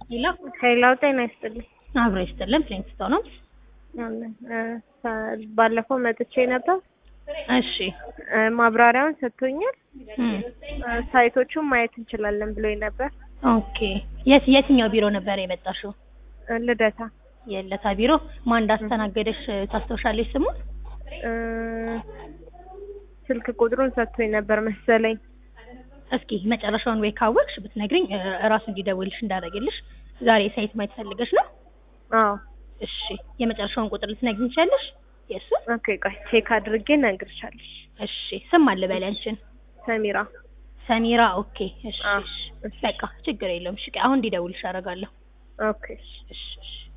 ሄሎ ሄላው ጤና ይስጥልኝ። አብሮ ይስጥልን። ፍሊንግስቶን ነው። አለን እ ባለፈው መጥቼ ነበር። እሺ እ ማብራሪያውን ሰጥቶኛል። እም፣ እ ሳይቶቹን ማየት እንችላለን ብሎኝ ነበር። ኦኬ። የት የትኛው ቢሮ ነበር የመጣሽው? እ ልደታ የለታ ቢሮ። ማን እንዳስተናገደሽ ታስታውሻለሽ ስሙን? እ ስልክ ቁጥሩን ሰጥቶኝ ነበር መሰለኝ። እስኪ መጨረሻውን ወይ ካወቅሽ ብትነግሪኝ እ እራሱ እንዲደውልሽ እንዳደረግልሽ። ዛሬ ሳይት ማየት ፈልገሽ ነው? አዎ እሺ የመጨረሻውን ቁጥር ልትነግሪኝ ትችያለሽ? የእሱ ኦኬ፣ ቆይ ቼክ አድርጌ እነግርሻለሁ። እሺ ስም አለ በል ያንቺን። ሰሚራ ሰሚራ። ኦኬ እሺ አዎ፣ እሺ እሺ። በቃ ችግር የለውም። እሺ አሁን እንዲደውልሽ አደርጋለሁ። ኦኬ እሺ እሺ